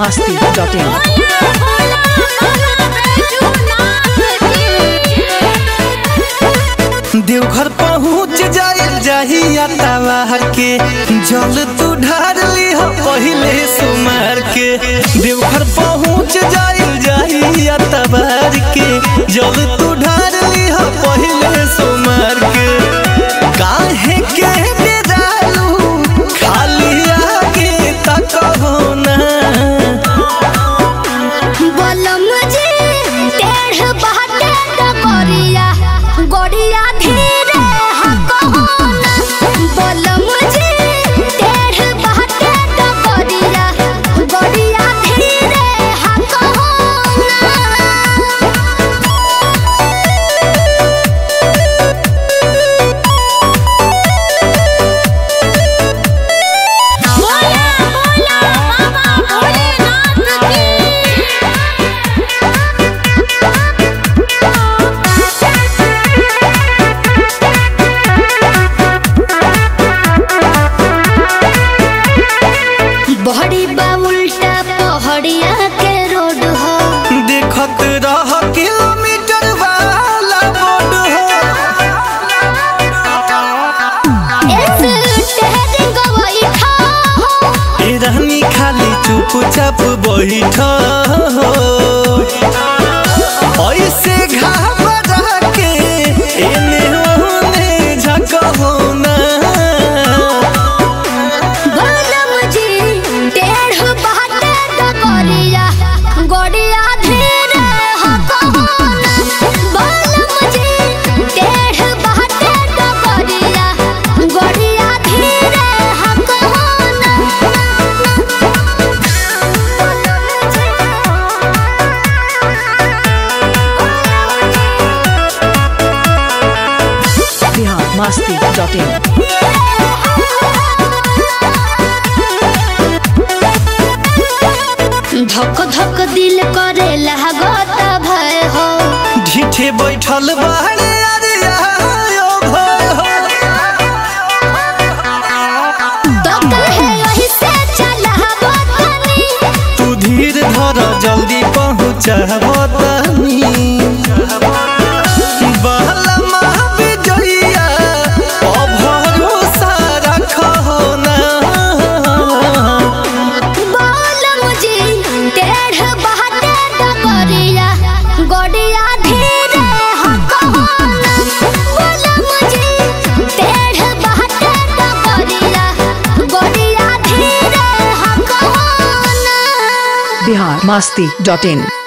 masti.in. Deoghar पहुँच जाइल जाहिया तवार के जल तू ढार ली हो पहिले सुमार के देवघर पहुँच जाइल जाहिया तवार के जल तू ढार ली हो पहिले सुमार के काहे के बेदालू खाली आगे तक हो ना गड़िया धीरे हकहोना बलम जी टेढ़ बहटे त गड़िया गड़िया धीरे हकहोना बोला बोला बाबा भोलेनाथ की बहड़ी बा उल्टा पहड़िया के रोड हो देखत रह किलोमीटर वाला बोर्ड हो एस टेहरिंग गवई खा हो ए रानी खाली चुपचाप बैठ ऐसे घाबरा के एने ओने झकहो ना बलम जी टेढ़ बहटे त गड़िया गड़िया धीरे हकहोना बलम जी टेढ़ बहटे त गड़िया गड़िया धीरे हकहोना Bihar masti.in. धक धक दिल करे लागत भय हो ढीठे बैठल बाहरे अरे आयो भय हो तो कहे यही से चलाबो तनी तू धीर धर जल्दी पहुँचब तनी बहला महाविजया अभरोसा रखहो ना बोलम जी टेढ़ बहटे त गड़िया गड़िया धीरे हकहोना बोलम जी टेढ़ बहटे त गड़िया गड़िया धीरे हकहोना Bihar masti.in.